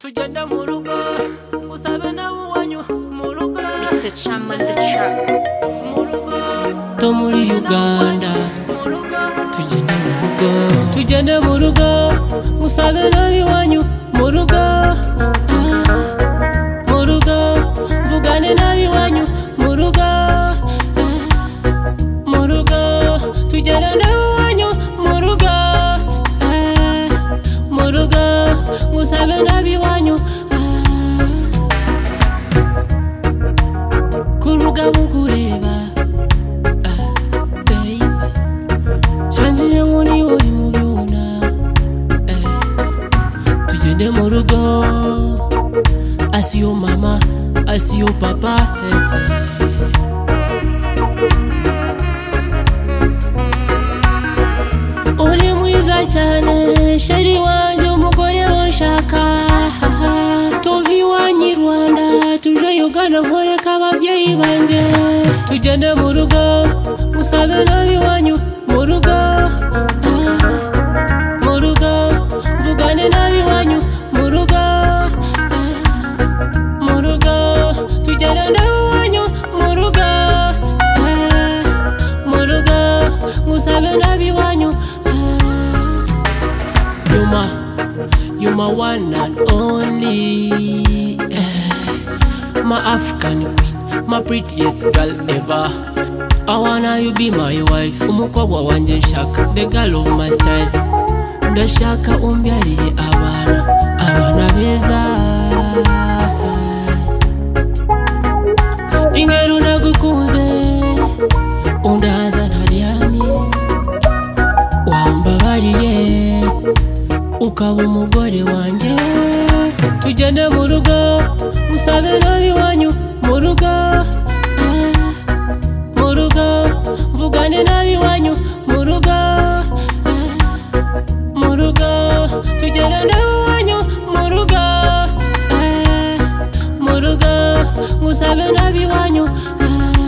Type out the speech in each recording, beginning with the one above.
tugenda mu rugo usabe nawe uwanyu mu rugo Mr. Chum on the track. mu rugo to muri uganda mu rugo tugende mu rugo tugende mu rugo musabe nabi wanyu mu rugo ah, mu rugo mvugane nabi wanyu mu rugo ah, mu rugo tugende nabi wanyu mu rugo ah, mu rugo musabe nabi wanyu ah, ku rugabo nkureba ah, babe. Chanjire nkuri uri mu byuna eh. Tugende mu rugo Asiyo mama Asiyo papa eh. eh. Uri mwiza cyane Sheri wanjye umugore wanshaka Tuve iwanyu i Rwanda Tuje Uganda nkoreka ababyeyi banjye Tugende mu rugo Musabe nabi wanyu mu rugo ah, mu rugo mvugane nabi wanyu mu rugo ah, mu rugo tugera nawe wanyu mu rugo ah, mu rugo musabe nabi wanyu ah. yuma yuma one and only eh. my African queen, my prettiest girl ever. I wanna you be my wife, umukobwa wanjye nshaka, the girl of my style. Ndashaka umbyariye abana, abana beza. Ingero nagukunze, undaza ntaryamye, wambabariye ukaba umugore wanjye tugende mu rugo musabe nabi wanyu mu rugo ah, mu rugo mvugane nabi wanyu mu rugo ah, mu rugo tugende nabi wanyu mu rugo ah, mu rugo musabe nabi wanyu ah.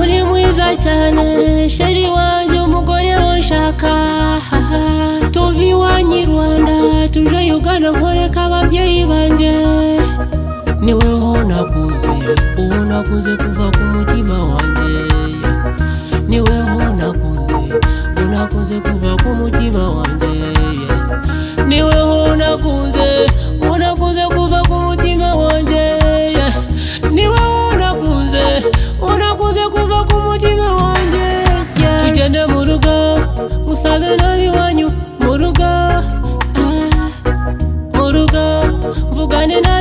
uri mwiza cyane sheri wanjye umugore wanshaka tuve iwanyu i rwanda tuje ugana nkoreka ababyeyi banjye niwe ho nakuze uwo nakuze kuva ku mutima wanjye niwe ho nakuze uwo nakuze kuva ku mutima wanjye niwe ho nakuze uwo nakuze kuva ku mutima wanjye niwe ho nakuze unakuze kuva ku mutima wanjye yeah. tugende mu rugo musabe nabi wanyu mu rugo ah, mu rugo mvugane nabi